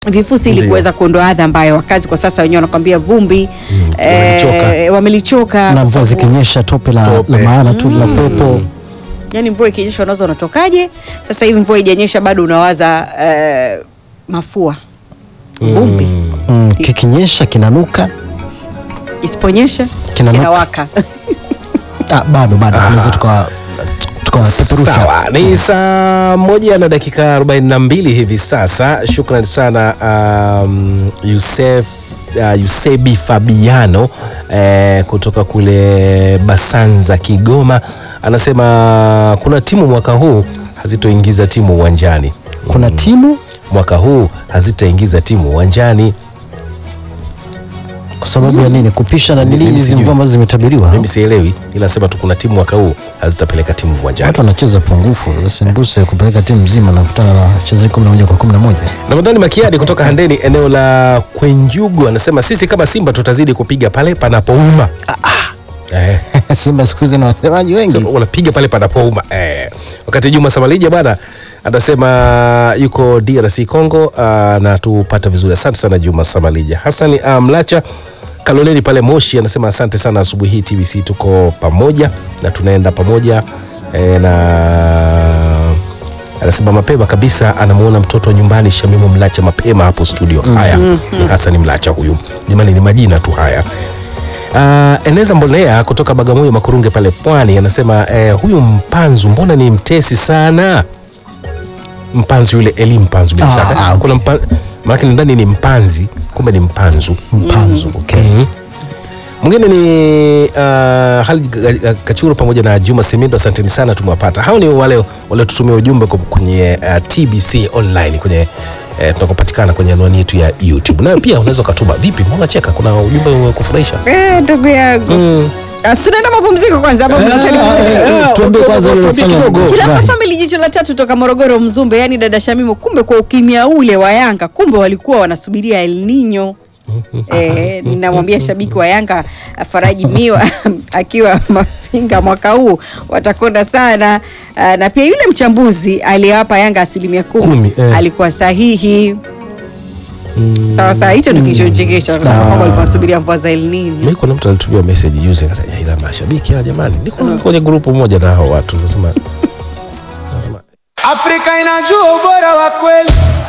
vifusi ili Ndiyo. kuweza kuondoa adha ambayo wakazi kwa sasa wenyewe wanakwambia vumbi wamelichoka. eh, wamelichoka na kwa mvua sababu- zikinyesha tope la, Tope. la maana tu la pepo yani mvua ikinyesha unaweza unatokaje sasa hivi mvua ijanyesha bado unawaza eh, mafua vumbi mm, kikinyesha kinanuka isiponyesha Kinanuka. kinawaka ah, bado bado tunaweza tukawa tukawapeperusha Sawa, ni saa moja na dakika 42 hivi sasa. Shukran sana um, Yusef uh, Yusebi Fabiano eh, kutoka kule Basanza Kigoma, anasema kuna timu mwaka huu hazitoingiza timu uwanjani. kuna timu Mwaka huu hazitaingiza timu uwanjani. kwa sababu ya nini kupisha na nini Mimi hizi sijui. mvua ambazo zimetabiriwa Mimi sielewi, ila nasema tu kuna timu mwaka huu hazitapeleka timu uwanjani. watu wanacheza pungufu sembuse kupeleka timu mzima na kutana na wachezaji kumi na moja kwa kumi na moja Ramadhani Makiadi kutoka Handeni eneo la Kwenjugu anasema sisi kama Simba tutazidi kupiga pale panapouma. Eh, Simba siku hizi na wasemaji wengi sema wanapiga pale panapouma. Eh. Wakati Juma Samalija bwana anasema yuko DRC Congo uh, na tupata vizuri. Asante sana Juma Samalija. Hassan uh, Mlacha Kaloleni pale Moshi anasema asante sana asubuhi hii TBC tuko pamoja na tunaenda pamoja eh, na anasema mapema kabisa anamuona mtoto wa nyumbani Shamimu Mlacha mapema hapo studio. Haya ni Hassan Mlacha huyu, jamani, ni majina tu haya. Uh, Eneza Mbolea kutoka Bagamoyo Makurunge pale Pwani anasema eh, huyu Mpanzu mbona ni mtesi sana. Mpanzu yule Eli Mpanzu bila Ah, shaka ah, okay. kuna mpa, maanake ndani ni Mpanzi kumbe ni Mpanzu. mpanzo okay. Mhm. Mwingine ni uh, Halid Ga- Kachuru pamoja na Juma Simindo, asanteni sana, tumewapata. Hao ni wale waliotutumia ujumbe kwa- kwenye uh, TBC online kwenye uh, tunakopatikana kwenye anwani yetu ya YouTube. Nayo pia unaweza ukatuma. Vipi, mbona cheka? Kuna ujumbe umekufurahisha? Eh, ndugu yangu Mm. Ah, si tunaenda mapumziko kwanza hapo mnachani Eh, tuambie kwanza tuambie ulilofanya kidogo. Kila furahi. famili jicho la tatu toka Morogoro Mzumbe, yani dada Shamimu, kumbe kwa ukimya ule wa Yanga, kumbe walikuwa wanasubiria El Nino. Eh, namwambia shabiki wa Yanga Faraji Miwa akiwa Mafinga mwaka huu watakonda sana. Ah, na pia yule mchambuzi aliyewapa Yanga asilimia kumi, Kumi, eh. alikuwa sahihi. Sawa sawa, hicho ndio kilichonichekesha kwa sababu kwamba walikuwa wanasubiria mvua za El Nino. Mimi kuna mtu alitumia message juzi akasema, "Ya, ila mashabiki hawa jamani, niko kwenye grupu moja na hao watu nasema nasema Afrika inajua ubora wa kweli.